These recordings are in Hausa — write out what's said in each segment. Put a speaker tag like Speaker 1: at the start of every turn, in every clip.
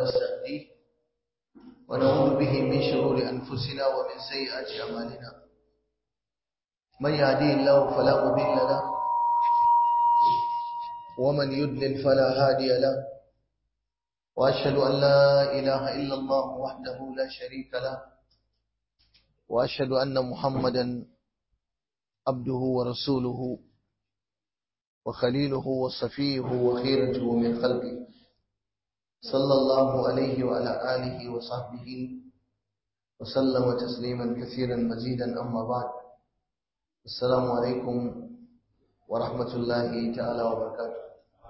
Speaker 1: ونستهديه ونعوذ به من شرور أنفسنا ومن سيئات أعمالنا من يهديه الله فلا مضل له ومن يضلل فلا هادي له وأشهد أن لا إله إلا الله وحده لا شريك له وأشهد أن محمدا عبده ورسوله وخليله وصفيه وخيرته من خلقه صلى الله عليه وعلى آله وصحبه وسلم تسليما كثيرا مزيدا أما بعد السلام عليكم ورحمة الله تعالى وبركاته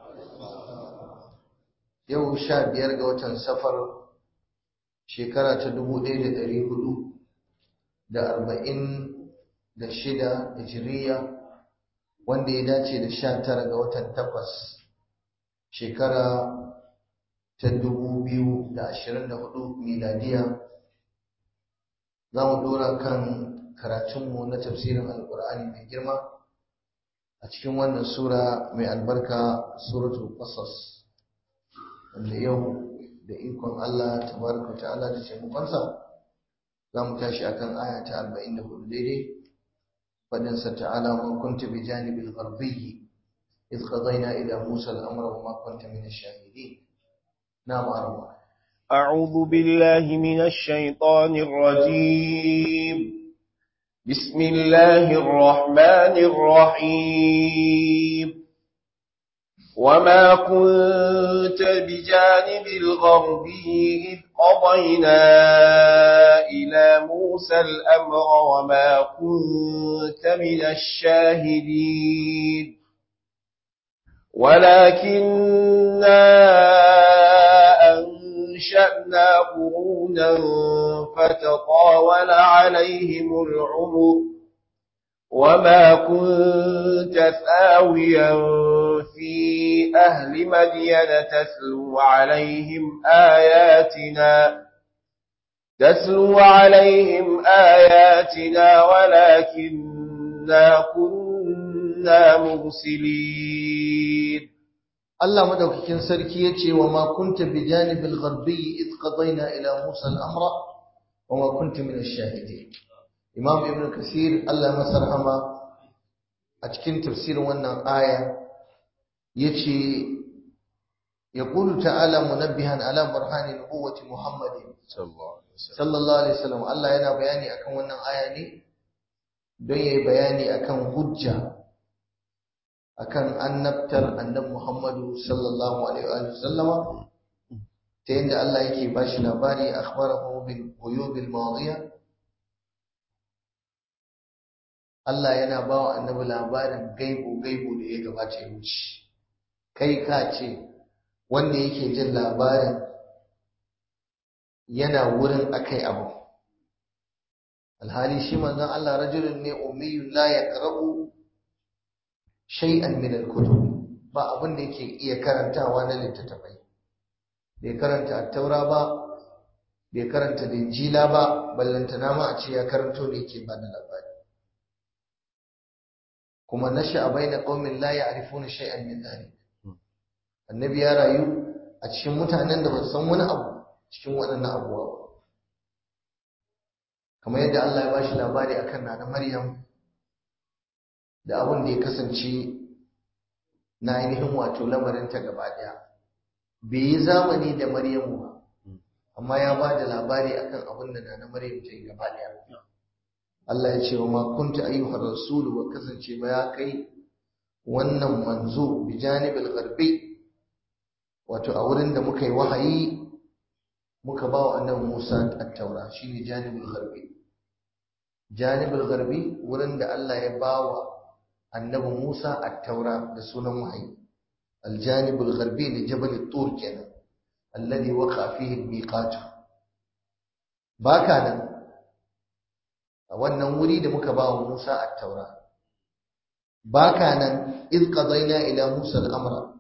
Speaker 1: yau sha biyar ga watan safar shekara ta dubu ɗaya da ɗari hudu da arba'in da shida hijiriya wanda ya dace da sha tara ga watan takwas shekara ta dubu biyu da ashirin da hudu miladiya za mu dora kan karatunmu na tafsirin alkur'ani mai girma a cikin wannan sura mai albarka suratul qasas wanda yau da ikon Allah tabaraka ta'ala da taimakonsa za mu tashi akan aya ta 44 daidai fadin sa ta'ala ma kunta bi janibil gharbiyyi idh qadayna ila Musa al-amra wa ma kunta min ash-shahidin na'am arama
Speaker 2: أعوذ بالله من الشيطان الرجيم بسم الله الرحمن الرحيم وما كنت بجانب الغربي إذ قضينا إلى موسى الأمر وما كنت من الشاهدين ولكننا أنشأنا قرونا فتطاول عليهم العمر وما كنت ثاويا في أهل مدين تتلو عليهم آياتنا تتلو عليهم آياتنا ولكننا كنا مرسلين
Speaker 1: Allah madaukakin sarki yace wa ma kunta bi janibil gharbi id qadayna ila Musa al-amra wa ma kunta min ash-shahidin Imam Ibn Kasir Allah masa rahama a cikin tafsirin wannan aya yace yaqulu ta'ala munabbihan ala burhani nubuwwati Muhammadin sallallahu alaihi wasallam Allah yana bayani akan wannan aya ne don yayi bayani akan hujja akan annabtar annabi Muhammadu sallallahu alaihi wa sallama ta yadda Allah yake bashi labari akhbarahu bil quyubil madiya Allah yana ba wa annabi labarin gaibu gaibu da ya gabata ya wuce kai ka ce wanda yake jin labarin yana wurin akai abu alhali shi manzon Allah rajulun ne ummiyun la yaqra'u shay'an min al-kutub ba abin da yake iya karantawa na littattafai bai karanta at-taura ba bai karanta injila ba ballantana ma a ce ya karanto ne yake ba da labari kuma nasha baina qaumin la ya'rifuna shay'an min dhalik annabi ya rayu a cikin mutanen da ba su san wani abu cikin waɗannan abubuwa ba kamar yadda Allah ya bashi labari akan nana Maryam da abin da ya kasance na ainihin wato lamarinta gaba ɗaya bai yi zamani da Maryamu ba amma ya ba da labari akan abin da na Maryam ta yi gaba ɗaya Allah ya ce wa ma kunta ayyuhar rasul wa kasance ba ya kai wannan manzo bi janibil gharbi wato a wurin da muka yi wahayi muka ba wa annabi Musa at-taura shine janibul gharbi janibul gharbi wurin da Allah ya ba wa annabi Musa at-taura da sunan wahayi aljanibul gharbi li jabal at-tur kenan alladhi waqa fihi al-miqat baka nan a wannan wuri da muka ba wa Musa at-taura baka nan iz qadayna ila Musa al-amra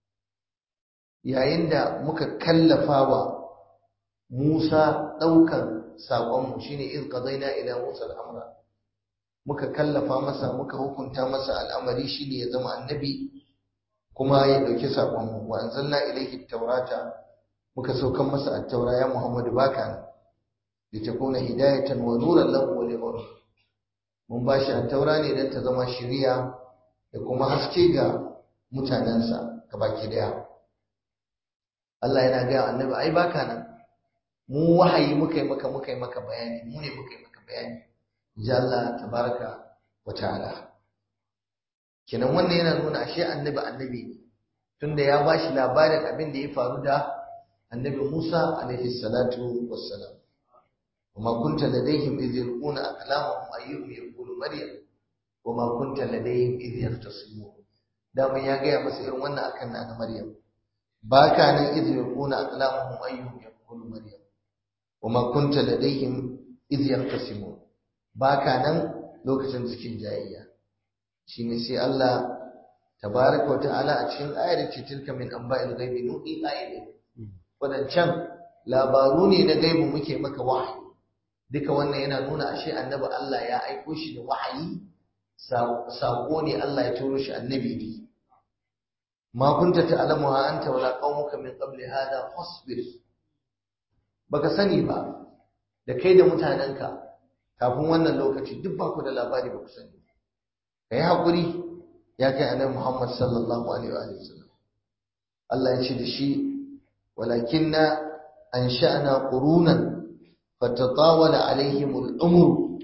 Speaker 1: yayin da muka kallafa wa Musa daukan saƙonmu shine iz qadayna ila Musa al-amra muka kallafa masa muka hukunta masa al'amari shine ya zama annabi kuma ya dauki sakon wa anzalna ilayhi tawrata muka saukan masa at-taura ya Muhammadu baka nan litakuna hidayatan wa nuran lahu wa liqawmi mun bashi at-taura ne dan ta zama shiriya da kuma haske ga mutanensa gabaki daya Allah yana ga annabi ai baka nan mu wahayi muka yi maka muka yi maka bayani mu ne muka yi maka bayani ji Allah tabaraka wa ta'ala kenan wannan yana nuna ashe annabi annabi ne tunda ya bashi labarin abin da ya faru da annabi Musa alaihi salatu wassalam وما كنت لديهم إذ يلقون أقلامهم أيهم يقول مريم وما كنت لديهم إذ يختصمون دام يا جاي بس إروانا أكن أنا مريم باكا أنا إذ يلقون أقلامهم أيهم يقول مريم وما كنت لديهم إذ يختصمون باكا أنا لوكتن سكين جاية شيني سي الله تبارك وتعالى أتشين آية تلك من أنباء الغيب نوحي آية wadancan labaru ne na gaibu muke maka wahayi duka wannan yana nuna ashe annabi Allah ya aiko shi da wahayi sako ne Allah ya turo shi annabi ne ma kunta ta'lamuha anta wala qaumuka min qabli hada fasbir baka sani ba da kai da mutanenka kafin wannan lokaci duk ba ku da labari ba ku sani kai hakuri ya kai annabi Muhammad sallallahu alaihi wa sallam Allah ya ce da shi walakinna ansha'na qurunan fatatawala alaihimul umru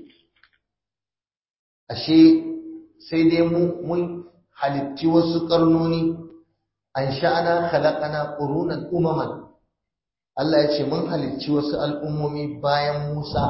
Speaker 1: ashe sai dai mu mun halitti wasu karnoni an sha'ana khalaqana qurunan umaman Allah ya ce mun halicci wasu al'ummomi bayan Musa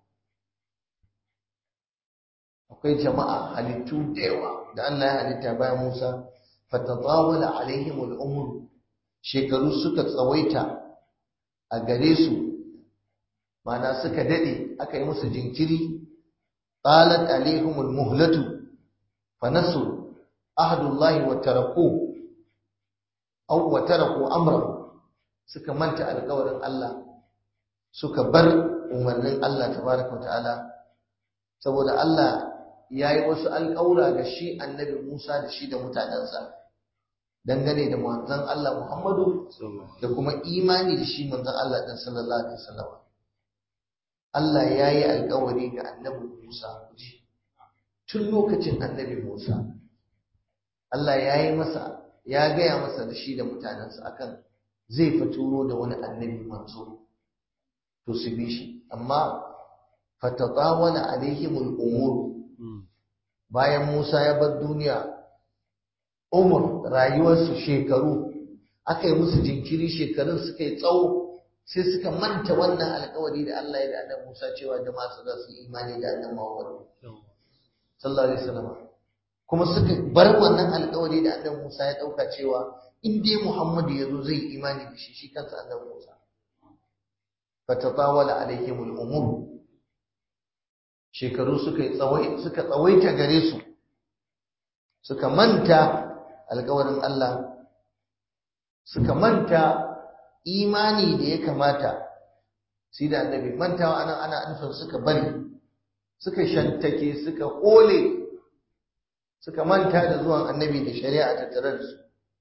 Speaker 1: akwai jama'a halittu da yawa da Allah ya halitta bayan Musa fatatawala alaihimul umru shekaru suka tsawaita a gare su mana suka dade aka yi musu jinkiri qalat alaihimul muhlatu fanasu ahdullahi wa taraku aw wa taraku amrahu suka manta alƙawarin Allah suka bar umarnin Allah tabaraka ta'ala saboda Allah yayi wasu alƙawura ga shi annabi Musa da shi da mutanensa dangane da manzon Allah Muhammadu da kuma imani da shi manzon Allah din sallallahu alaihi wasallam Allah ya yi alkawari ga annabi Musa tun lokacin annabi Musa Allah ya yi masa ya gaya masa da shi da mutanensa akan zai faturo da wani annabi manzo to su bi shi amma fatatawala alaihimul umur bayan Musa ya bar duniya umur rayuwarsu shekaru aka yi musu jinkiri shekarun suka yi tsawo sai suka manta wannan alkawari da Allah ya da Annabi Musa cewa jama'a su za su yi imani da Annabi Muhammad sallallahu alaihi wasallam kuma suka bar wannan alkawari da Annabi Musa ya dauka cewa in dai Muhammad ya zo zai yi imani da shi shi kansa Annabi Musa fatatawala alaihimul umur shekaru suka tsawai suka tsawaita gare su suka manta alkawarin Allah suka manta imani da ya kamata sai da annabi mantawa anan ana nufin suka bari suka shantake suka kole suka manta da zuwan annabi da shari'a ta tare da su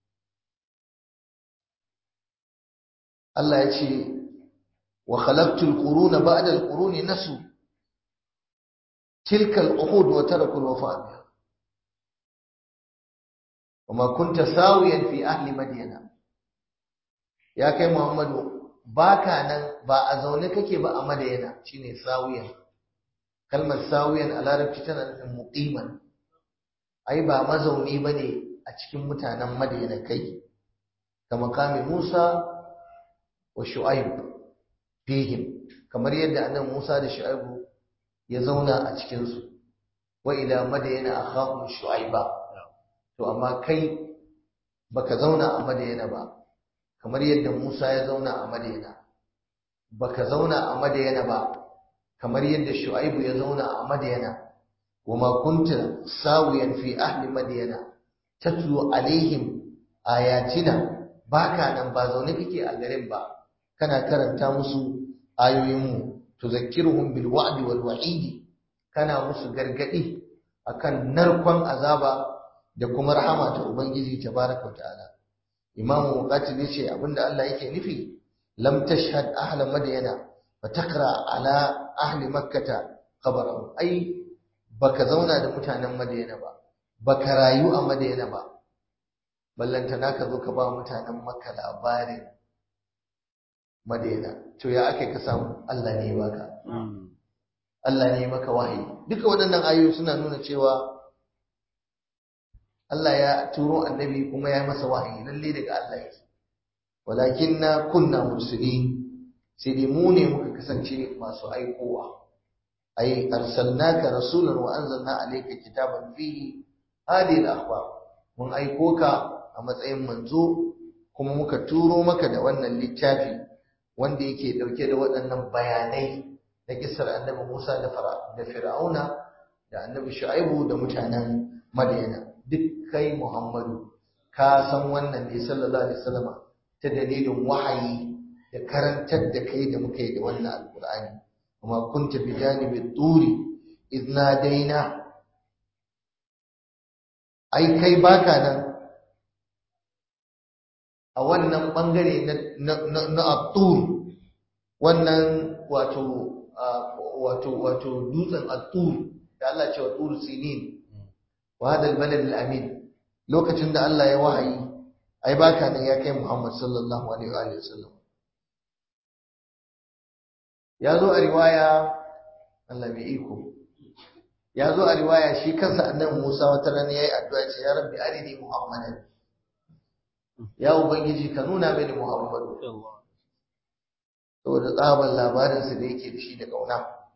Speaker 1: Allah ya ce wa khalaqtu al-quruna ba'da al-quruni nasu tilka al-uhud wa taraku al-wafa biha وما كنت ساويا في أهل مدينة ya kai Muhammadu baka nan ba a zaune kake ba a Madayana shine sawiyan kalmar sawiyan a larabci tana nufin muqiman ai ba mazauni bane a cikin mutanen Madayana kai ka makami Musa wa Shu'aib fihim kamar yadda annabi Musa da Shu'aib ya zauna a cikin su wa ila Madayana akhahum Shu'aiba to amma kai baka zauna a Madayana ba kamar yadda Musa ya zauna a Madina baka zauna a Madina ba kamar yadda Shu'aibu ya zauna a Madina wama kunta sawiyan fi ahli Madina tatlu alaihim ayatina baka nan ba zaune kake a garin ba kana karanta musu ayoyin mu tuzakkiruhum bil wa'di wal wa'idi kana musu gargadi akan narkon azaba da kuma rahama ta ubangiji tabaraka wa ta'ala imamu muqatil yace abinda Allah yake nufi lam tashhad ahla madyana fa taqra ala ahli makkata khabarahum ai baka zauna da mutanen madyana ba baka rayu a madyana ba ballantana ka zo ka ba mutanen makka labarin madyana to ya akai ka samu Allah ne baka Allah ne maka wahayi duka waɗannan ayoyi suna nuna cewa Allah ya turo annabi kuma ya masa wahayi lalle daga Allah yake walakinna kunna mursalin sai dai mu ne muka kasance masu aikowa ai arsalnaka rasulan wa anzalna alayka kitaban fihi hadhihi al-akhbar mun aiko ka a matsayin manzo kuma muka turo maka da wannan littafi wanda yake dauke da waɗannan bayanai da kisar annabi Musa da da Fir'auna da annabi Shu'aibu da mutanen Madiyana duk kai Muhammadu ka san wannan ne sallallahu alaihi wasallam ta dalilin wahayi da karantar da kai da muka yi da wannan alqur'ani kuma kunta bi janibi turi idna daina ai kai baka nan a wannan bangare na na na at-tur wannan wato wato wato dutsen at-tur da Allah ce wa tur sinin wa hada al-balad al-amin lokacin da Allah ya wahayi ai baka nan ya kai Muhammad sallallahu alaihi wa sallam ya zo a riwaya Allah mai iko ya zo a riwaya shi kansa annabi Musa wata rana yayi addu'a ce ya rabbi arini Muhammadan ya ubangiji ka nuna mini Muhammadu saboda tsaban labarinsa da yake da shi da ƙauna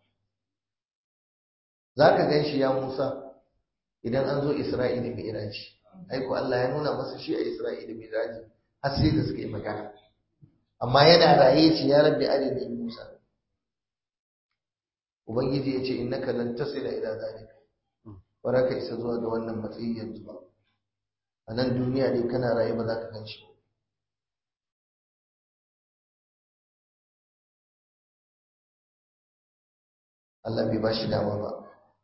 Speaker 1: za ka gan shi ya Musa idan an zo Isra'ila mai iraji aiko Allah ya nuna masa shi a Isra'ila mai iraji har sai da suka yi magana amma yana raye ce ya rabbi arini Musa Ubangiji ya ce innaka lan tasila ila zalika ba ka isa zuwa ga wannan matsayi yanzu ba a nan duniya dai kana raye ba za ka gan shi Allah bai ba shi dama ba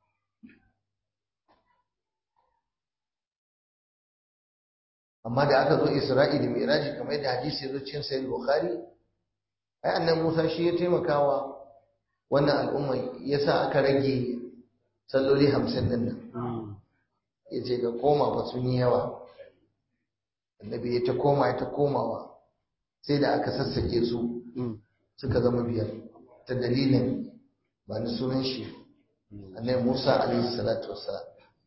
Speaker 1: amma da aka zo Isra'ila mai raji kamar yadda hadisi ya zo cikin sahih Bukhari ai annan Musa shi ya taimakawa wannan al'umma yasa aka rage salloli hamsin din nan ya ce ga koma ba sun yi yawa annabi ya ta koma ya ta komawa sai da aka sassake su suka zama biyar ta dalilin ba ni sunan shi annabi Musa alaihi salatu wassalam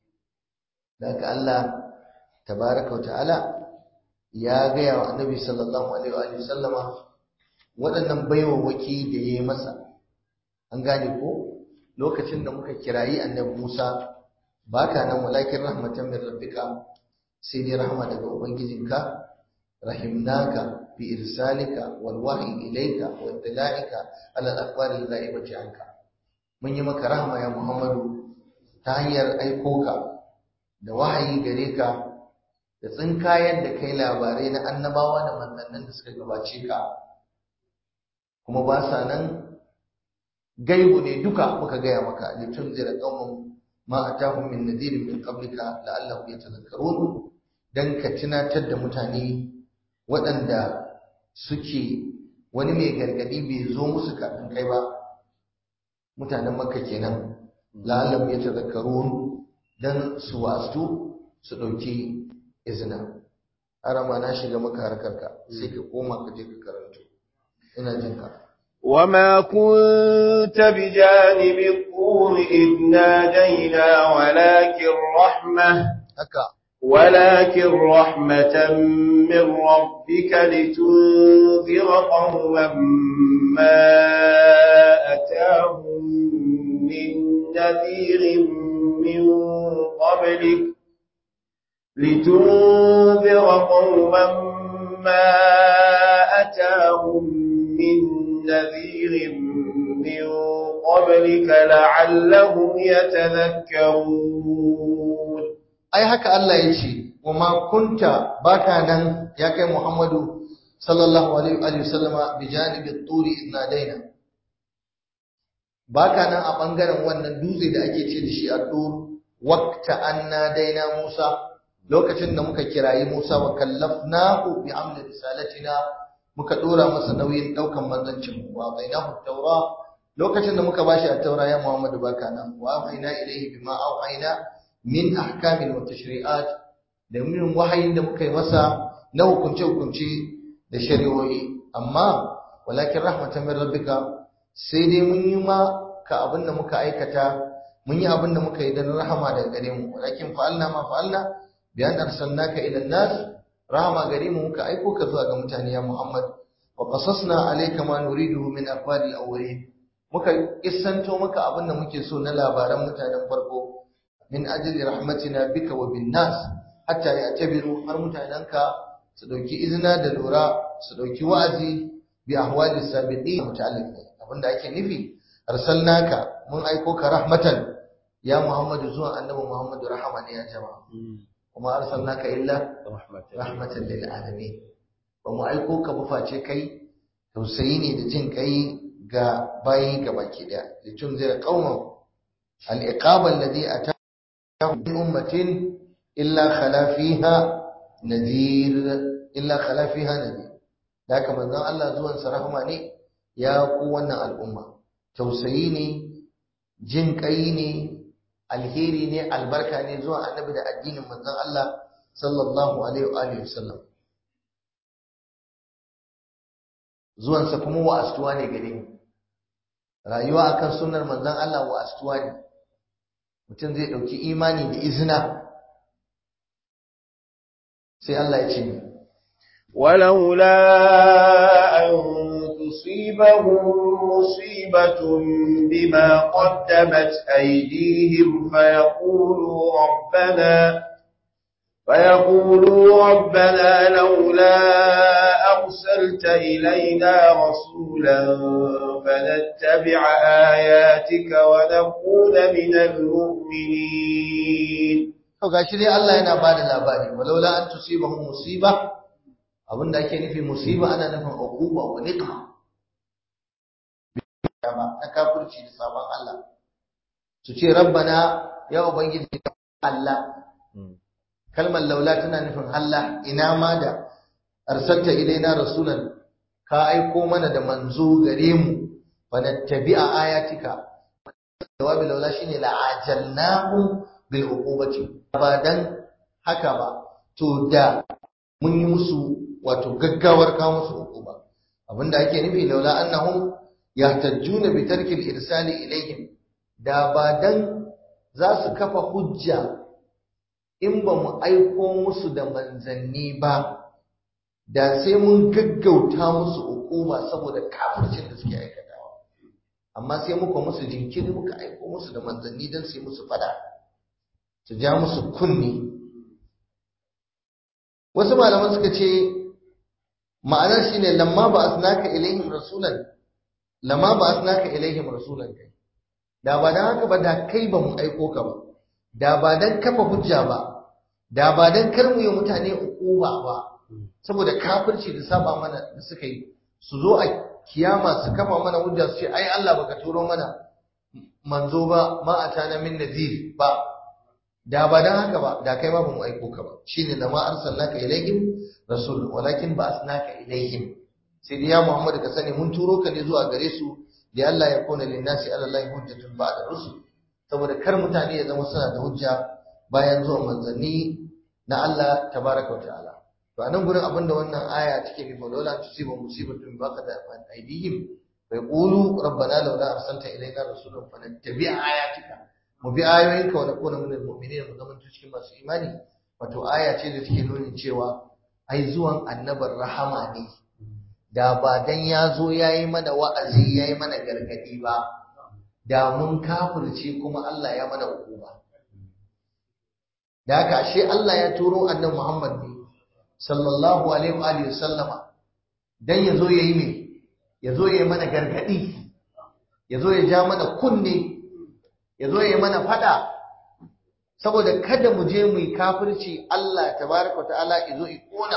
Speaker 1: da haka Allah tabaraka ta'ala ya gaya wa annabi sallallahu alaihi wa sallama waɗannan baiwawaki da ya yi masa an gane ko lokacin da muka kirayi annabi Musa baka nan walakin rahmatan min rabbika sai dai rahma daga ubangijinka rahimnaka bi irsalika wal wahyi ilayka wa ittila'ika ala al akhbar al ghaibati anka mun yi maka rahma ya Muhammadu ta hanyar aiko ka da wahayi gare ka da tsinkayen da kai labarai na annabawa da manzannin da suka gabace ka kuma ba sa nan gaibu ne duka muka gaya maka litun zira qaumun ma atahum min nadirin min qablika la'allahum yatadhakkarun dan ka tunatar da mutane waɗanda suke wani mai gargadi bai zo musu kafin kai ba mutanen makka kenan la'allahum yatadhakkarun dan su wasu su ɗauki izina arama na shiga maka harkarka sai ka koma ka je ka karanto ina jin ka
Speaker 2: وما كنت بجانب الطور إذ نادينا ولكن رحمة
Speaker 1: haka
Speaker 2: ولكن رحمة من ربك لتنذر قوما ما أتاهم من نذير من قبلك لتنذر قوما ما أتاهم من نذير من قبلك لعلهم يتذكرون
Speaker 1: ai haka Allah ya ce wa ma kunta baka nan ya kai Muhammadu sallallahu alaihi wa sallama bi janibi turi idna daina baka nan a bangaren wannan dutse da ake ce da shi a tur waqta anna daina Musa lokacin da muka kirayi Musa wa kallafnahu bi amli risalatina muka dora masa nauyin daukan manzancin mu wa bainahu taura lokacin da muka bashi at-taura ya Muhammadu baka nan wa auhayna ilayhi bima auhayna min ahkamin wa tashri'at da min wahayin da muka yi masa na hukunce hukunce da shari'o'i amma walakin rahmatan min rabbika sai dai mun yi ma ka abin da muka aikata mun yi abin da muka yi don rahama daga gare mu walakin fa'alna ma fa'alna bi an arsalnaka ila nas rahama gare mu muka aiko ka zuwa ga mutane ya Muhammad wa qasasna alayka ma nuriduhu min aqwali al-awwalin muka kissanto maka abin da muke so na labaran mutanen farko min ajli rahmatina bika wa bin nas hatta ya'tabiru har mutanenka su dauki izina da lura su dauki wa'azi bi ahwali sabiqin muta'alliqin abinda ake nufi arsalnaka mun aiko ka rahmatan ya Muhammadu zuwa annabi Muhammadu rahama ne ya jama'a kuma arsalnaka illa rahmatan lil alamin ba mu aiko ka ba face kai tausayi ne da jin kai ga bayi ga baki daya litun zira qauman al iqaba alladhi atahum min ummatin illa khala fiha nadir illa khala fiha nadir da haka manzon Allah zuwan sa rahama ne ya ku wannan al'umma tausayi ne jin kai ne alheri ne albarka ne zuwa annabi da addinin manzon Allah sallallahu alaihi wa alihi wasallam zuwansa kuma wa astuwa ne gare mu rayuwa akan sunnar manzon Allah wa astuwa ne mutum zai dauki imani da izina sai Allah ya ce ni
Speaker 2: ولولا أن تصيبهم مصيبة بما قدمت أيديهم فيقولوا ربنا فيقولوا ربنا لولا أرسلت إلينا رسولا فنتبع آياتك ونكون من المؤمنين
Speaker 1: to gashi dai Allah yana bada labari walaula an tusibahum musiba abinda ake nufi musiba ana nufin uquba wa niqma na kafirci da sabon Allah su ce rabbana ya ubangiji Allah kalmar laula tana nufin Allah ina ma da arsalta ilaina rasulan ka aiko mana da manzo gare mu fa nattabi'a ayatika jawabi laula shine la'ajalnahu bil uqubati ba dan haka ba to da mun yi musu wato gaggawar kawo musu uquba abinda ake nufi laula annahum yahtajjuna bi tarkil irsali ilaihim da ba dan za su kafa hujja in ba mu aiko musu da manzanni ba da sai mun gaggauta musu uquba saboda kafircin da suke aikatawa amma sai muka musu jinkiri muka aiko musu da manzanni dan su yi musu fada su ja musu kunni wasu malaman suka ce ma'anar shine lamma ba asnaka ilaihim rasulan lamma ba asnaka ilaihim rasulan kai da ba dan haka ba da kai ba mu aiko ka ba da ba dan kafa hujja ba da ba dan kar mu yi mutane ukuba ba saboda kafirci da saba mana da suka yi su zo a kiyama su kafa mana hujja su ce ai Allah baka turo mana manzo ba ma atana min nazir ba da ba dan haka ba da kai ma ba mu aiko ka ba shine da ma arsalnaka ilaihim rasul walakin ba asnaka ilaihim sai dai ya Muhammad ka sani mun turo ka ne zuwa gare su da Allah ya kona linnasi ala Allah hujjatun ba'da rusul saboda kar mutane ya zama suna da hujja bayan zuwan manzanni na Allah tabaraka wa ta'ala to anan gurin abinda wannan aya take nufi wala tusibu musibatun baqada an aydihim fa yaqulu rabbana laula arsalta ilayna rasulan fanattabi ayatika mu bi ayoyinka wa nakuna minal mu'minin mu zama cikin masu imani wato aya ce da take nuni cewa ai zuwan annabar rahama ne da ba dan ya zo yayi mana wa'azi yayi mana gargadi ba da mun kafirce kuma Allah ya mana hukuma da haka ashe Allah ya turo annabi Muhammad ne sallallahu alaihi wa alihi sallama dan yazo yayi me yazo yayi mana gargadi yazo ya ja mana kunne yazo yayi mana fada saboda kada mu je mu yi kafirci Allah tabaraka wa ta'ala yazo ya kona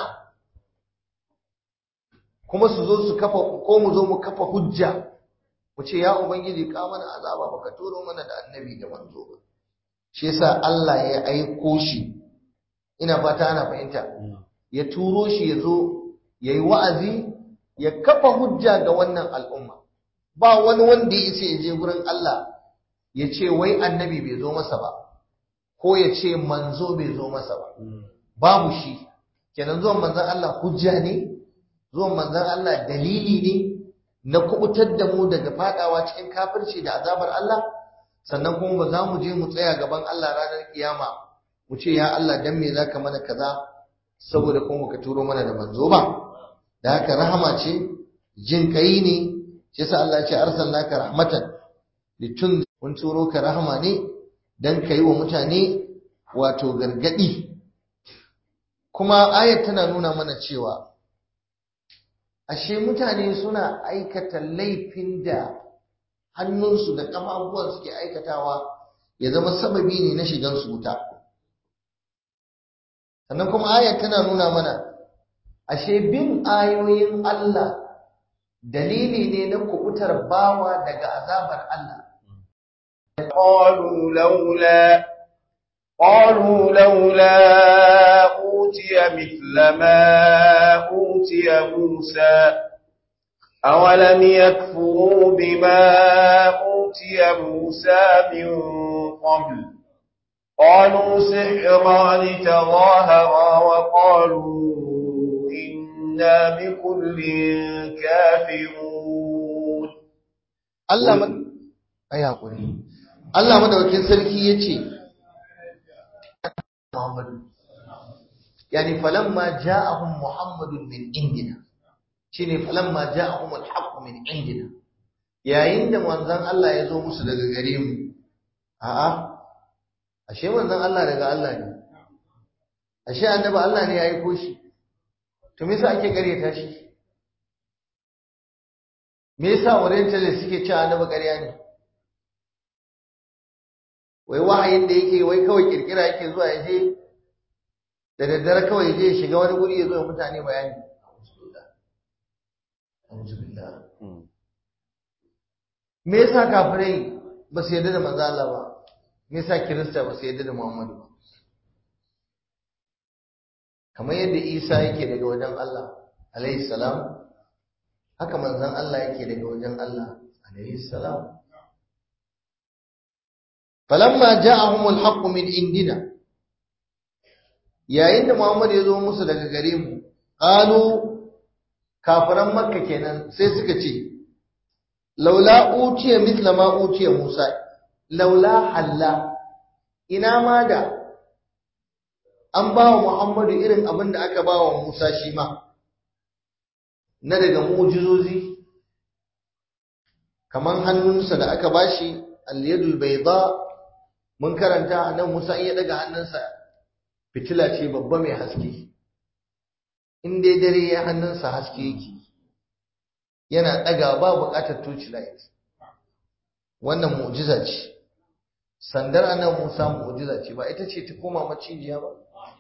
Speaker 1: kuma su zo su kafa ko mu zo mu kafa hujja mu ce ya ubangiji ka mana azaba baka turo mana da annabi da manzo ba shi yasa Allah ya aiko shi ina fata ana fahimta ya turo shi ya zo ya yi wa'azi ya kafa hujja ga wannan al'umma ba wani wanda ya ce ya je gurin Allah ya ce wai annabi bai zo masa ba ko ya ce manzo bai zo masa ba babu shi kenan zuwan manzon Allah hujja ne zuwan manzon Allah dalili ne na kubutar da mu daga fadawa cikin kafirci da azabar Allah sannan kuma ba za mu je mu tsaya gaban Allah ranar kiyama mu ce ya Allah dan me zaka mana kaza saboda kuma ka turo mana da manzo ba da haka rahama ce jin kai ne shi yasa Allah ya ce arsalnaka rahmatan litun mun turo ka rahama ne dan kai wa mutane wato gargadi kuma ayat tana nuna mana cewa ashe mutane suna aikata laifin da hannunsu da ƙafafuwan suke aikatawa ya zama sababi ne na shigan su wuta sannan kuma ayat tana nuna mana ashe bin ayoyin Allah dalili ne na kubutar bawa daga azabar Allah
Speaker 2: قالوا لولا قالوا لولا أوتي مثل ما أوتي موسى أولم يكفروا بما أوتي موسى من قبل قالوا سحران تظاهرا وقالوا إنا بكل كافرون
Speaker 1: Allah man ai hakuri Allah madaukakin sarki yace Muhammadu yani falamma ja'ahum Muhammadun min indina shine falamma ja'ahum al-haqq min indina yayin da manzon Allah ya zo musu daga gare mu a'a ashe manzon Allah daga Allah ne ashe annabi Allah ne ya aiko shi to me yasa ake ƙaryata shi me yasa orientalist suke cewa annabi ƙarya ne wai wahayin da yake wai kawai kirkira yake zuwa ya je da daddare kawai je ya shiga wani guri ya zo ya mutane bayani me yasa kafirai ba su yarda da manzo Allah ba me yasa kirista ba su yarda da Muhammadu ba kamar yadda Isa yake daga wajen Allah alayhi salam haka manzon Allah yake daga wajen Allah alayhi salam falamma ja'ahum al-haqq min indina yayin da Muhammad ya zo musu daga gare mu qalu kafiran makka kenan sai suka ce laula utiya mithla ma utiya Musa laula halla ina ma da an ba wa Muhammadu irin abin da aka ba wa Musa shi ma na daga mu'jizozi kaman hannunsa da aka bashi al-yadul bayda mun karanta nan Musa in ya daga hannunsa fitila ce babba mai haske in dai dare ya hannunsa haske yake yana daga ba buƙatar torch light wannan mu'jiza ce sandar anan Musa mu'jiza ce ba ita ce ta koma macijiya ba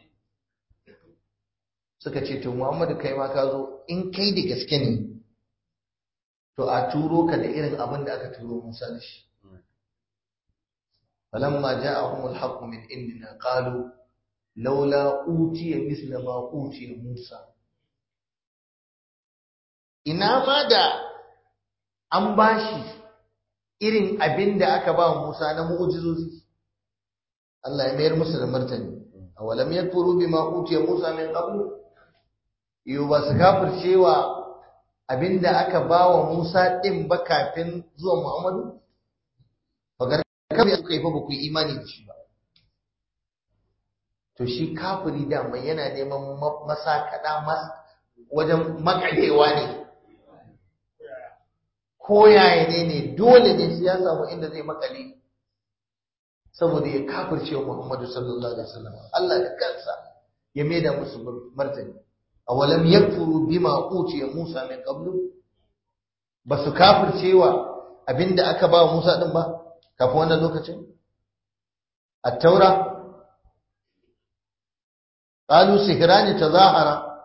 Speaker 1: suka ce to Muhammadu kai ma ka zo in kai da gaske ne to a turo ka da irin abin da aka turo Musa da shi falamma ja'ahum al-haqq min indina qalu laula utiya misla ma utiya Musa ina ma da an bashi irin abin da aka ba Musa na mu'jizozi Allah ya mayar musu da martani awalam yakfuru bima utiya Musa min qablu yo ba su kafircewa abinda aka ba wa Musa din ba kafin zuwa Muhammadu bagar kafin suka yi fa ba ku yi imani da shi ba to shi kafiri da mai yana neman masakada mas wajen makarewa ne ko yaya ne ne dole ne sai ya samu inda zai makale saboda ya kafirce wa Muhammadu sallallahu alaihi wasallam Allah da kansa ya maida musu martani awalam yakfuru bima utiya Musa min qablu basu kafircewa abinda aka ba Musa din ba kafin wannan lokacin at-taura qalu sihrani tazahara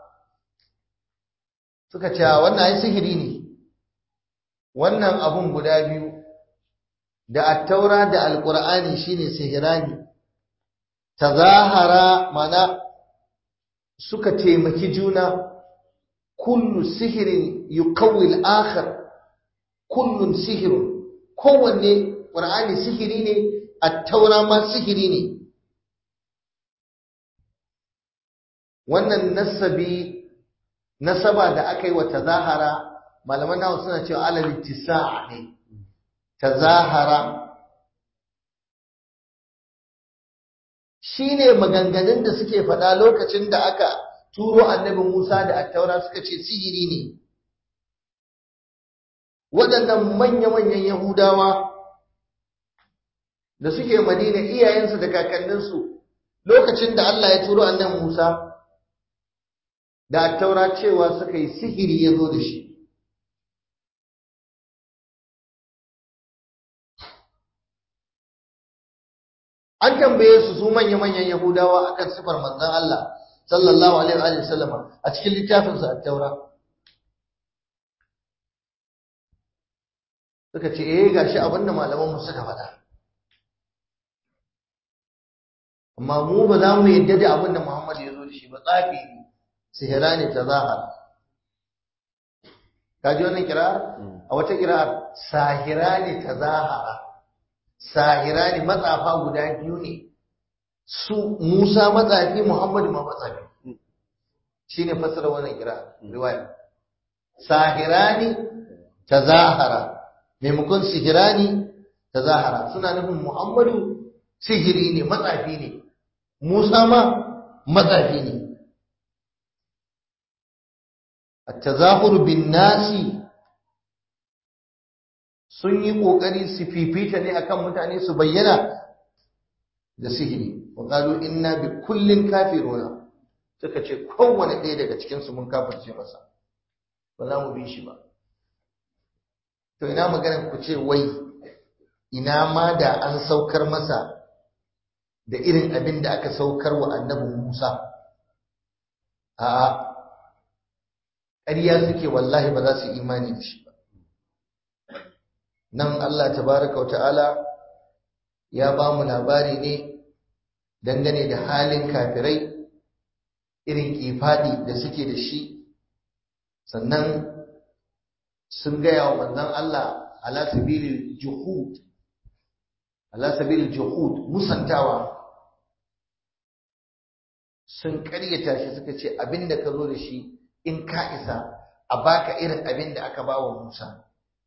Speaker 1: suka ce wannan ai sihiri ne wannan abun guda biyu da at-taura da al-qur'ani shine sihirani tazahara mana suka taimaki juna kullu sihirin yuqawwi al-akhar kullun sihirun kowanne qur'ani sihiri ne at-taura ma sihiri ne wannan nasabi nasaba da aka yi wa tazahara malaman nawa suna cewa alal ittisa'a ne tazahara shine maganganun da suke faɗa lokacin da aka turo annabi Musa da attaura suka ce sihiri ne waɗannan manya-manyan Yahudawa da suke Madina iyayensu da kakanninsu lokacin da Allah ya turo annabi Musa da attaura cewa suka yi sihiri ya zo da shi an tambaye su su manya-manyan Yahudawa akan sifar manzon Allah sallallahu alaihi wa sallama a cikin littafin sa at-Taura suka ce eh gashi abinda malaman mu suka faɗa amma mu ba za mu yadda da abinda Muhammad ya zo da shi ba tsafi ne sihira ne tazahar kaji wannan kira'ar a wata kira'ar sahira ne tazahara sahira ne matsafa guda biyu ne su Musa matsafi Muhammadu ma matsafi shine fasara wannan kira riwaya sahirani tazahara maimakon sihirani tazahara suna nufin Muhammadu sihiri ne matsafi ne Musa ma matsafi ne at-tazahur bin nasi sun yi ƙoƙari su fifita ne akan mutane su bayyana da sihiri wa qalu inna bi kullin kafiruna suka ce kowane ɗaya daga cikin su mun kafirce masa ba za mu bi shi ba to ina maganar ku ce wai ina ma da an saukar masa da irin abin da aka saukar wa annabi Musa a'a ƙarya suke wallahi ba za su imani da shi ba nan Allah tabaraka wa ta'ala ya ba mu labari ne dangane da halin kafirai irin kifadi da suke da shi sannan sun gaya wa manzon Allah ala sabilil juhud ala sabilil juhud musantawa sun karyata shi suka ce abinda ka zo da shi in ka isa a baka irin abinda aka ba wa Musa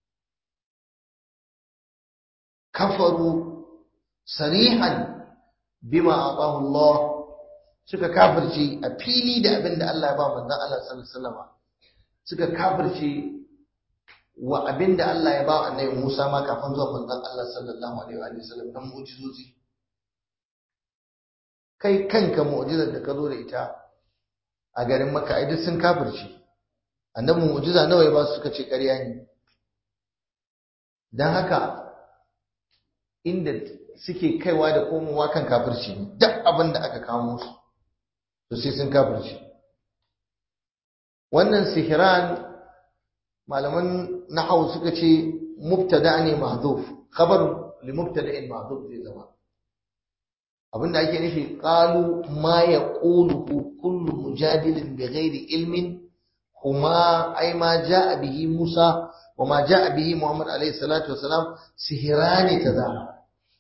Speaker 1: kafaru sarihan bima atahu Allah suka kafirce a fili da abin da Allah ya ba manzon Allah sallallahu alaihi wasallam suka kafirce wa abin da Allah ya ba annabi Musa ma kafin zuwa manzon Allah sallallahu alaihi wasallam dan mu'jizozi kai kanka mu'jizar da ka zo da ita a garin Makka ai duk sun kafirce annabi mu'jiza nawa ya ba su suka ce ƙarya ne dan haka inda suke kaiwa da komowa kan kafirci ne duk abin da aka kawo musu to sai sun kafirci wannan sihiran malaman nahwu suka ce mubtada ne mahdhuf khabar li mubtada'in mahdhuf zai zama abinda ake nufi qalu ma yaqulu kullu mujadilin bighairi ilmin huma ay ma jaa bihi musa wa ma jaa bihi muhammad alayhi salatu wasalam sihirani tazahara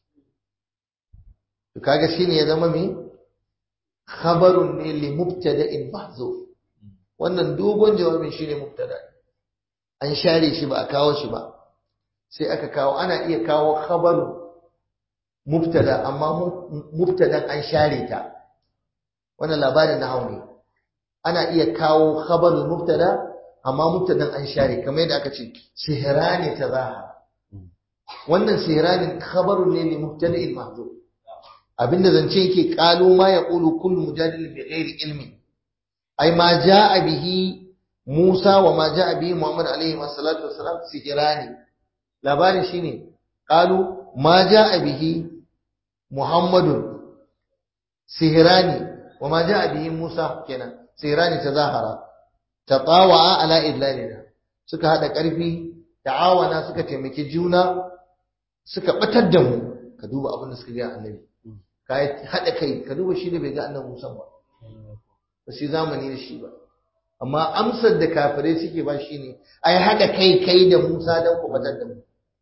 Speaker 1: to kaga shine ya zama me khabarun ne li mubtada'in mahzuf wannan dogon jawabin shine mubtada an share shi ba a kawo shi ba sai aka kawo ana iya kawo khabaru mubtada amma mubtadan an share ta wannan labarin na hauni ana iya kawo khabaru mubtada amma mubtadan an share kamar yadda aka ce sihrani tazaha wannan sihranin khabarun ne li mubtada'in mahzuf abinda zance yake qalu ma yaqulu kullu mujadil bi ghairi ilmi ai ma jaa bihi Musa wa ma jaa bihi Muhammad alaihi wassalatu wassalam sihirani labarin shine qalu ma jaa bihi Muhammadun sihirani wa ma jaa bihi Musa kenan sihirani tazahara tatawa ala idlalina suka hada karfi ta'awana suka taimaki juna suka batar da mu ka duba abin da suka ga annabi ka haɗa kai ka duba shi ne bai ga annabi Musa ba ba shi zamani da shi ba amma amsar da kafirai suke ba shi ne ai haɗa kai kai da Musa don ku fitar da mu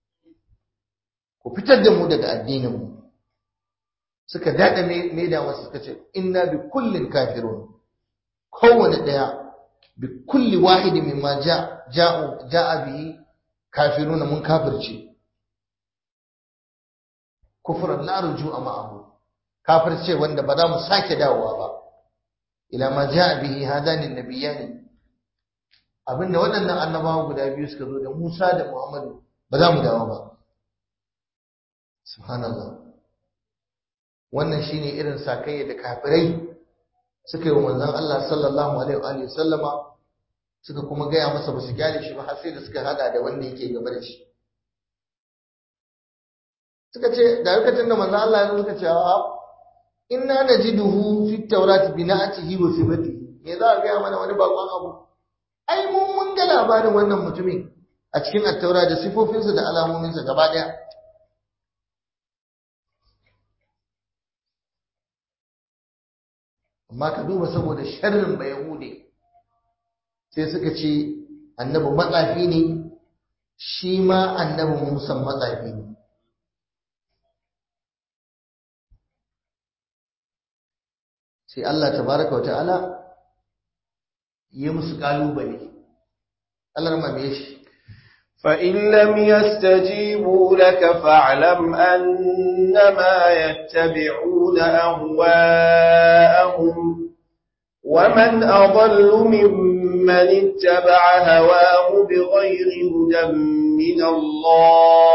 Speaker 1: ku fitar da mu daga addinin mu suka daɗa mai da wasu suka ce inna bi kullin kafirun kowane ɗaya bi kulli wahidi mimma ja'u ja'a bihi kafiruna mun kafirce kufran la rujua ma'ahu kafirce wanda ba za mu sake dawowa ba ila ma ja'a bihi hadani nabiyani abinda waɗannan annabawa guda biyu suka zo da Musa da Muhammadu ba za mu dawo ba subhanallah wannan shine irin sakayya da kafirai suka yi wa manzon Allah sallallahu alaihi wa sallama suka kuma gaya masa ba su gyale shi ba har sai da suka hada da wanda yake gaba da shi suka ce da lokacin da manzon Allah ya suka ce a inna najiduhu fi tawrati bi na'atihi wa sifatihi me za a gaya mana wani bakon abu ai mun mun ga labarin wannan mutumin a cikin attaura da sifofinsa da alamominsa gaba daya amma ka duba saboda sharrin ba yahude sai suka ce annabi matsafi ne shi ma annabi musan matsafi ne sai Allah tabaraka wa ta'ala ya musu kalubale Allah ma me shi
Speaker 2: فإن لم يستجيبوا لك فاعلم أنما يتبعون أهواءهم ومن أضل ممن اتبع هواه بغير هدى من الله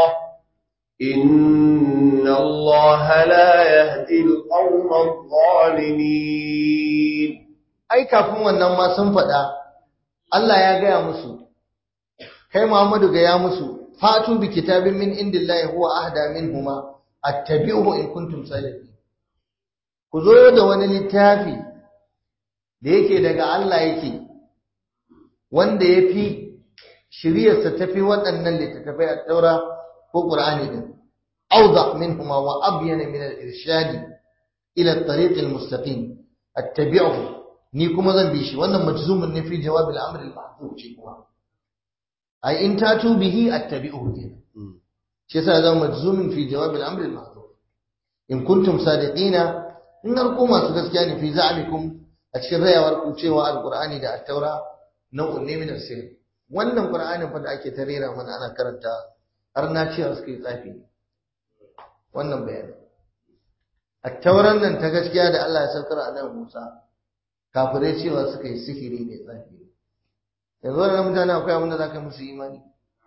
Speaker 2: إن الله لا يهدي القوم الظالمين
Speaker 1: ai kafin wannan ma sun faɗa Allah ya gaya musu kai Muhammadu ga ya musu fatu bi kitabin min indillahi huwa ahda minhuma attabi'uhu in kuntum sadiqin ku zo da wani littafi da yake daga Allah yake wanda yafi shiriyarsa tafi waɗannan littattafai a taura ko Qur'ani din awda minhuma wa abyana min al-irshadi ila at-tariq al-mustaqim attabi'uhu ni kuma zan bi shi wannan majzumun ne fi jawab al-amr al-mahdhuf ce kuma ai in tatu bihi attabi'uhu kenan shi yasa zan majzumun fi jawab al-amr al-mahdhuf in kuntum sadiqina in har ku masu gaskiya ne fi za'amikum a cikin rayawar ku cewa al-qur'ani da at-taura nau'un ne min as wannan qur'anin fa da ake tarera mana ana karanta har na cewa suka yi tsafi wannan bayani at-tauran nan ta gaskiya da Allah ya saukar a nan Musa kafirai cewa suka yi sihiri ne tsafi yanzu wannan mutane akwai abin da za ka musu imani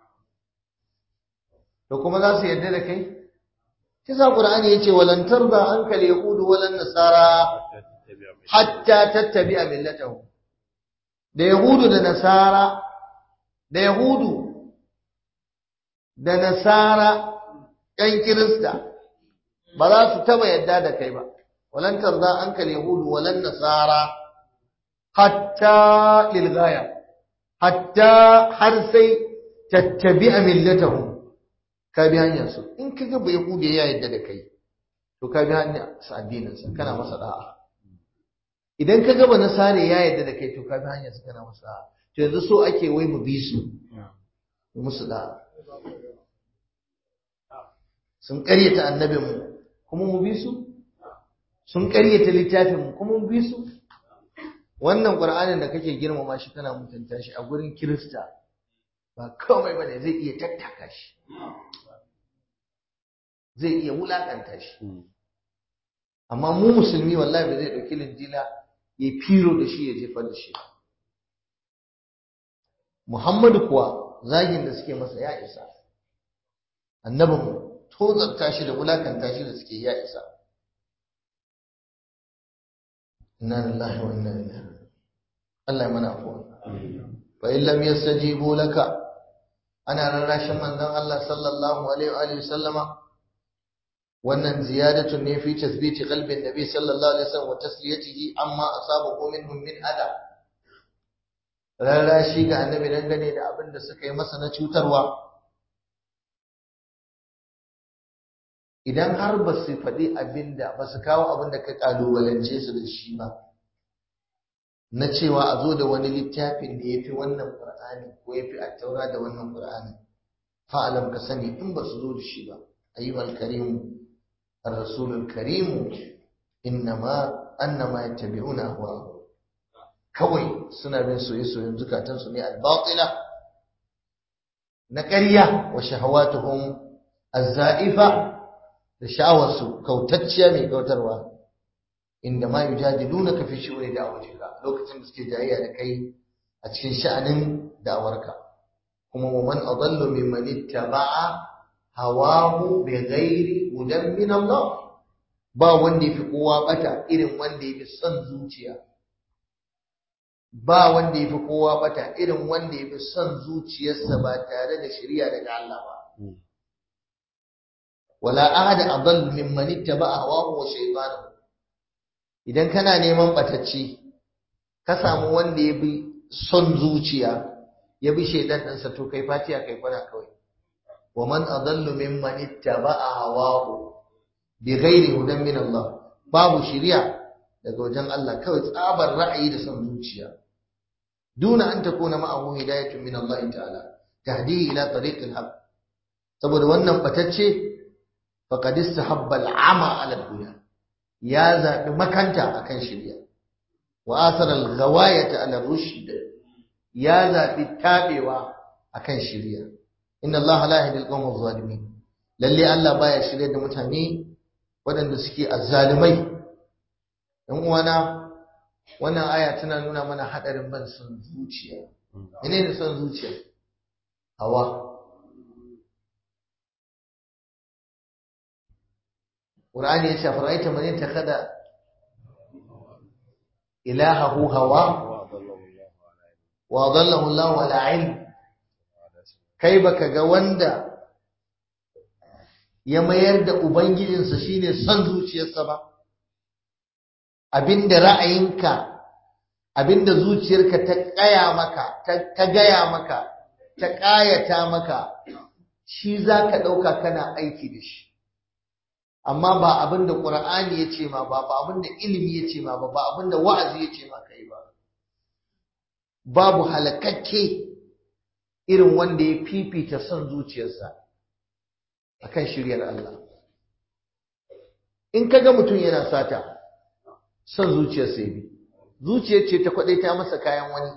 Speaker 1: da kuma za su yarda da kai shi sa qur'ani yace walan tarda anka al-yahud walan nasara hatta tattabi'a millatahu da yahudu da nasara da yahudu da nasara ƴan kirista ba za su taba yarda da kai ba walan tarda anka al-yahud walan nasara hatta lilgaya hatta har sai tattabi'a millatahum ka bi hanyar su in ka ga bai hude ya yadda da kai to ka bi hanyar sa addinin sa kana masa da'a idan ka ga ba nasare ya yadda da kai to ka bi hanyar sa kana masa da'a to yanzu so ake wai mu bi su mu musu da'a sun ƙaryata annabin mu kuma mu bi su sun ƙaryata littafin mu kuma mu bi su wannan ƙur'anin da kake girmama shi kana mutunta shi a gurin kirista ba komai bane zai iya tattaka shi zai iya wulakanta shi amma mu musulmi wallahi ba zai ɗauki linjila ya firo da shi ya jefar da shi muhammadu kuwa zagin da suke masa ya isa annabin tozarta shi da wulakanta shi da suke ya isa inna lillahi wa inna ilaihi Allah ya mana afuwa fa in lam yastajibu laka ana rarrashin manzon Allah sallallahu alaihi wa sallama wannan ziyadatun ne fi tasbiti qalbin nabi sallallahu alaihi wasallam wa tasliyatihi amma asabahu minhum min ada rarrashi ga annabi dangane da abin da suka yi masa na cutarwa idan har ba su faɗi abin da ba su kawo abin da ka ƙalubalance su da shi ba na cewa a zo da wani littafin da ya fi wannan ƙur'ani ko ya fi attaura da wannan ƙur'ani fa'alam ka sani in ba su zo da shi ba ayyuhal karimu ar-rasulul karimu innama annama yattabi'una ahwa'ahum kawai suna bin soye-soyen zukatansu ne al-batila na ƙarya wa shahawatuhum az-za'ifa da sha'awarsu kautacciya mai kautarwa inda ma yujadilunaka fi shu'uni da'watika lokacin da suke jayayya da kai a cikin sha'anin da'awarka kuma wa man adallu mimman ittaba'a hawahu bighairi hudan min Allah ba wanda yafi kowa bata irin wanda yafi son zuciya ba wanda yafi kowa bata irin wanda yafi son zuciyarsa ba tare da shari'a daga Allah ba wala ahada adall mimman ittaba'a hawahu wa shaytanahu idan kana neman batacci ka samu wanda ya bi son zuciya ya bi shaidan ɗansa to kai fatiya kai kwana kawai wa man adallu mimman ittaba'a hawahu bi ghairi hudan min Allah babu shiriya daga wajen Allah kawai tsabar ra'ayi da son zuciya duna an takuna ma'ahu hidayatun min Allah ta'ala tahdihi ila tariqil haqq saboda wannan batacce faqad istahabba al'ama 'ala al-huda ya zaɓi makanta akan shirya wa asarar gawayata ala rushd ya zaɓi taɓewa akan shirya inna Allah la yahdi al-qawma adh-dhalimin lalle Allah baya shirya da mutane waɗanda suke azzalimai dan uwana wannan aya tana nuna mana hadarin ban son zuciya menene son zuciya hawa Qur'ani ya ce fara'aita man yattakhadha ilahahu hawa wa adallahu Allahu ala ilm kai baka ga wanda ya mayar da ubangijinsa shine son zuciyarsa ba abinda ra'ayinka abinda zuciyarka ta kaya maka ta gaya maka ta kayata maka shi zaka dauka kana aiki da shi amma ba abin da ƙur'ani ya ce ma ba ba abin da ilimi ya ce ma ba ba abin da wa'azi ya ce ma kai ba babu halakakke irin wanda ya fifita son zuciyarsa akan shiryar Allah in kaga mutum yana sata son zuciyarsa ya bi zuciyar ce ta ta masa kayan wani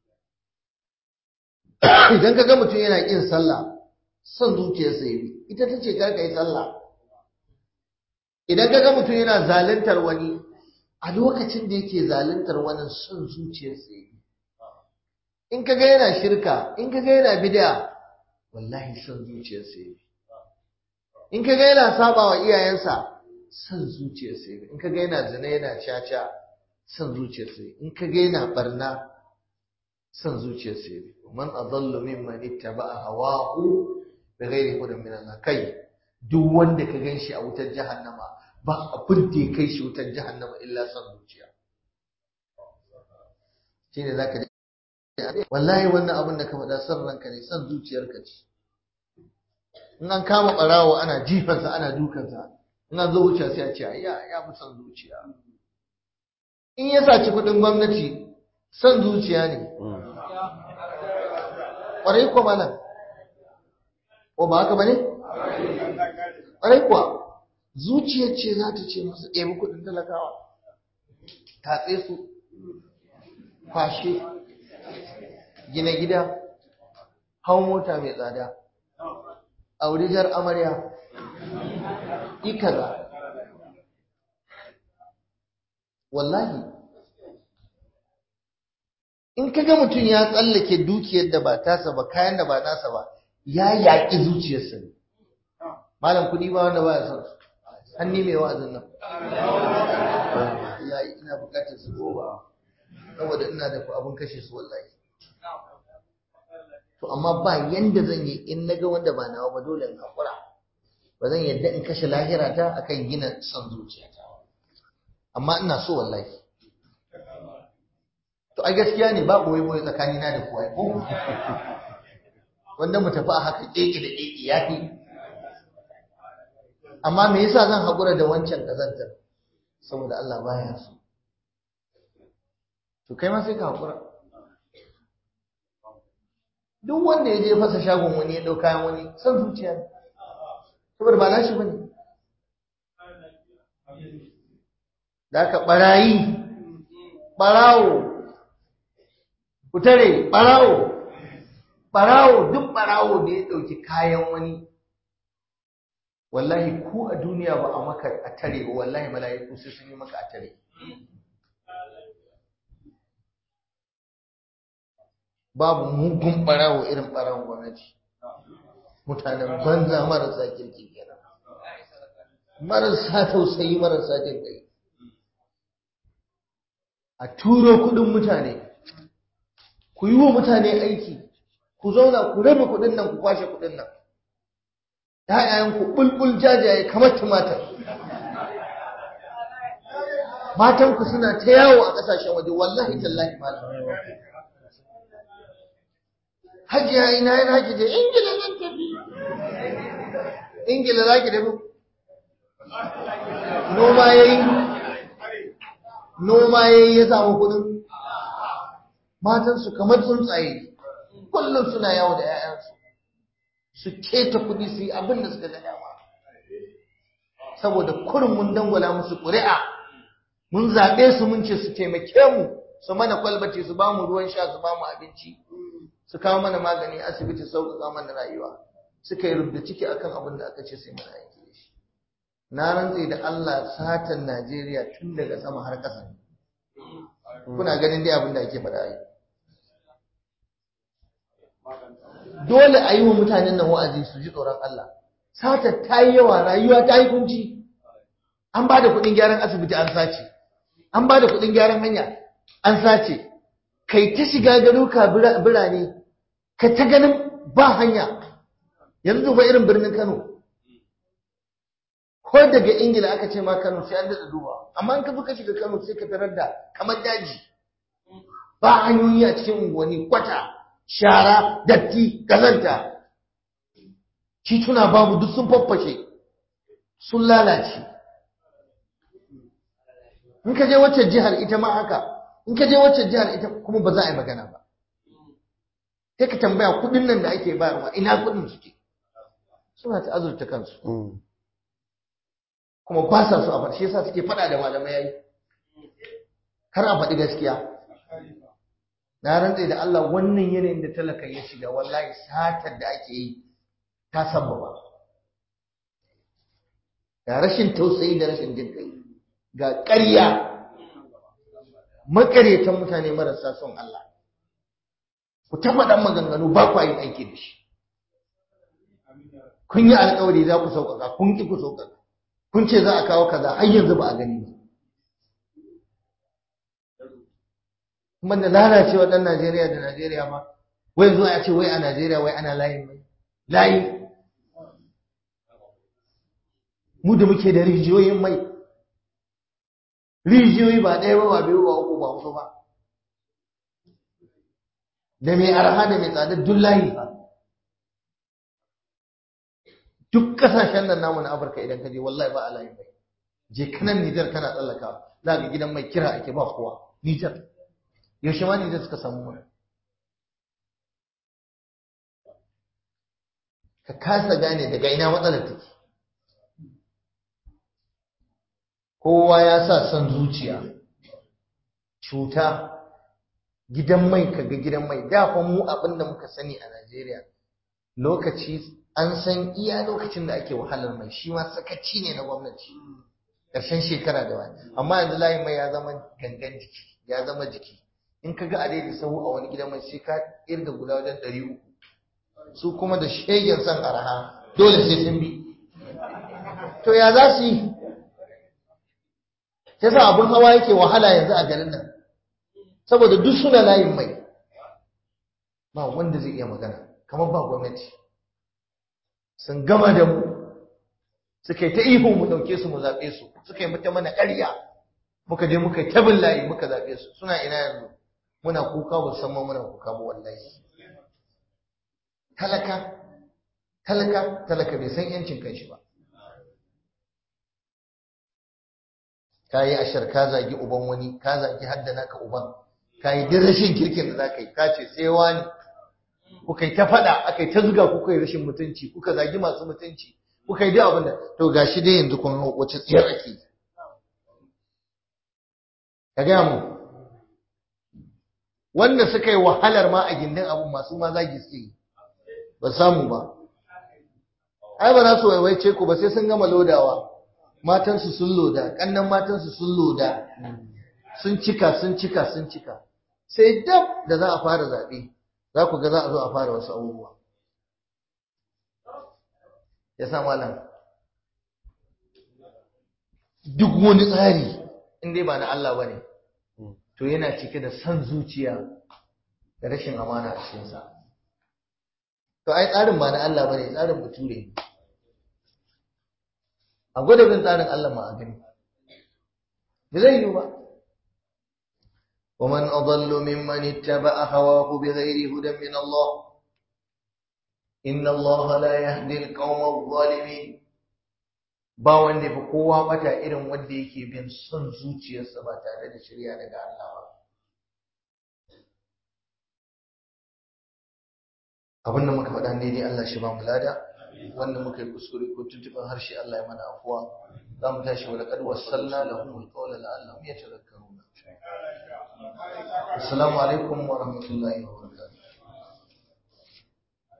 Speaker 1: idan kaga mutum yana ƙin sallah son zuciyarsa ya bi ita ta ce kar ka yi sallah idan kaga mutum yana zaluntar wani a lokacin da yake zaluntar wani son zuciyarsa yake in kaga yana shirka in kaga yana bid'a wallahi son zuciyarsa yake in kaga yana saba wa iyayensa son zuciyarsa yake in kaga yana zina yana caca son zuciyarsa yake in kaga yana barna son zuciyarsa yake man adallu mimman ittaba'a hawahu bighairi hudan min Allah kai duk wanda ka gan shi a wutar jahannama ba abin da ya kai shi wutar jahannama illa son zuciya shi ne za ka wallahi wannan abin da ka faɗa son ranka ne son zuciyarka ce in an kama ɓarawo ana jifansa ana dukansa in an zo wuce sai a ce ya ya fi son zuciya in ya saci kuɗin gwamnati son zuciya ne ƙwarai ko malam ko ba haka ba ne ƙwarai kuwa zuciyar ce za ta ce masa ɗebi kuɗin talakawa tatse su kwashe gina gida hau mota mai tsada aurijar amarya ikaza wallahi in kaga mutum ya tsallake dukiyar da ba tasa ba kayan da ba nasa ba ya yaƙi zuciyarsa ne malam kuɗi ba wanda ba ya son su hanni mai wa'azin nan wallahi ina bukatar su goma saboda ina da abun kashe su wallahi to amma ba yanda zan yi in naga wanda ba nawa ba dole in hakura ba zan yadda in kashe lahira ta akan gina son zuciyata amma ina so wallahi to ai gaskiya ne ba boye boye tsakani na da kowa ko wanda mu tafi a haka keke da keke yafi amma me yasa zan haƙura da wancan ƙazantar saboda Allah baya so to kai ma sai ka haƙura duk wanda ya je fasa shagon wani ya ɗau kayan wani san zuciya ne saboda ba nashi ba ne da aka ɓarayi ɓarawo ku tare ɓarawo ɓarawo duk ɓarawo da ya ɗauki kayan wani wallahi ku a duniya ba a maka a tare ba wallahi mala'iku sai sun yi maka a tare babu mugun ɓarawo irin ɓarawon gwamnati mutanen banza marasa kirki kenan marasa tausayi marasa jin kai a turo kudin mutane ku yi wa mutane aiki ku zauna ku rabe kudin nan ku kwashe kudin nan ‘ya'yayen ku bulbul jajaye kamar tumatir matan ku suna ta yawo a ƙasashen waje wallahi tallahi malam hajiya ina yana ki je ingila zan tafi ingila za ki tafi noma ya yi noma ya yi ya samu kudin matansu kamar tsuntsaye kullum suna yawo da 'ya'yansu su keta kudi su yi abin da suka ga dama saboda kurin mun dangwala musu ƙuri'a mun zaɓe su mun ce su taimake mu su mana kwalbace su ba mu ruwan sha su ba mu abinci su kawo mana magani asibiti sauƙaƙa mana rayuwa suka yi rubda ciki akan abin da aka ce sai mana aiki da shi na rantse da Allah satan Najeriya tun daga sama har ƙasa kuna ganin dai abin da ake faɗa yi dole a yi wa mutanen nan wa'azi su ji tsoron Allah sata ta yi yawa rayuwa ta yi kunci an ba da kuɗin gyaran asibiti an sace an ba da kuɗin gyaran hanya an sace kai ta shiga garuka birane ka ta ganin ba hanya yanzu ba irin birnin Kano ko daga Ingila aka ce ma Kano sai an daɗa duba amma in ka zo ka shiga Kano sai ka tarar da kamar daji ba hanyoyi a cikin unguwanni kwata shara datti kazanta tituna babu duk sun faffashe sun lalace in ka je wacce jihar ita ma haka in ka je wacce jihar ita kuma ba za a yi magana ba sai ka tambaya kudin nan da ake bayarwa ina kudin suke suna ta azurta kansu kuma ba sa so a faɗi shi yasa suke faɗa da malamai yayi kar a faɗi gaskiya na rantse da Allah wannan yanayin da talaka ya shiga wallahi satar da ake yi ta sabbaba ga rashin tausayi da rashin jin kai ga ƙarya makaretan mutane marasa son Allah ku ta faɗan maganganu ba ku yin aiki da shi kun yi alƙawari za ku sauƙaƙa kun ki ku sauƙaƙa kun ce za a kawo kaza har yanzu ba a gani ba kuma da lalacewa ɗan Najeriya da Najeriya ma wai zuwa ya ce wai a Najeriya wai ana layin mai layi mu da muke da rijiyoyin mai rijiyoyi ba ɗaya ba ba biyu ba uku ba huɗu ba da mai arha da mai tsada duk layi ba duk kasashen nan namu na Afirka idan ka je wallahi ba a layin mai je kanan Nijar kana tsallaka za ga gidan mai kira ake ba kowa Nijar yaushe ma Nijar suka samu mana ka kasa gane daga ina matsalar take kowa ya sa son zuciya cuta gidan mai kaga gidan mai da fa mu abin da muka sani a Najeriya lokaci an san iya lokacin da ake wahalar mai shi ma sakaci ne na gwamnati ƙarshen shekara da wani amma yanzu layin mai ya zama gangan jiki ya zama jiki in ka ga a daidai sahu a wani gidan mai sai ka irga guda wajen ɗari uku su kuma da shegen son araha dole sai sun bi to ya za su yi ta sa abin hawa yake wahala yanzu a garin nan saboda duk suna layin mai ba wanda zai iya magana kamar ba gwamnati sun gama da mu suka yi ta ihu mu ɗauke su mu zaɓe su suka yi mata mana ƙarya muka je muka yi tabin layi muka zaɓe su suna ina yanzu muna kuka ba san muna kuka ba wallahi talaka talaka talaka bai san yancin kanshi ba ka yi ashar ka zagi uban wani ka zagi haddana ka uban ka yi duk rashin kirkin da za ka yi ka ce sai wani kuka yi ta faɗa aka yi ta zuga kuka yi rashin mutunci kuka zagi masu mutunci kuka yi duk abin da to gashi dai yanzu kun wace tsiyar ake ka gaya mu wanda suka yi wahalar ma a gindin abun masu ma zagi suke yi ba samu ba ai ba za su waiwaice ku ba sai sun gama lodawa matansu sun loda kannan matansu sun loda sun cika sun cika sun cika sai dab da za a fara zaɓe za ku ga za a zo a fara wasu abubuwa ya sa malam duk wani tsari in dai ba na Allah ba ne to yana cike da san zuciya da rashin amana a cikinsa to ai tsarin ba na Allah ba ne tsarin bature ne a gwada bin tsarin Allah ma a gani ba zai yi ba ومن أضل ممن اتبع هواه بغير هدى من الله إن الله لا يهدي القوم الظالمين ba wanda fi kowa bata irin wanda yake bin son zuciyarsa ba tare da shirya daga Allah ba abin da muka faɗa daidai Allah shi ba mu lada wanda muka yi kuskure ko tuntuɓin harshe Allah ya mana afuwa za mu tashi wa laqad wassalna lahum alqawla la'allahum yatadhakkaruna assalamu alaikum wa rahmatullahi wa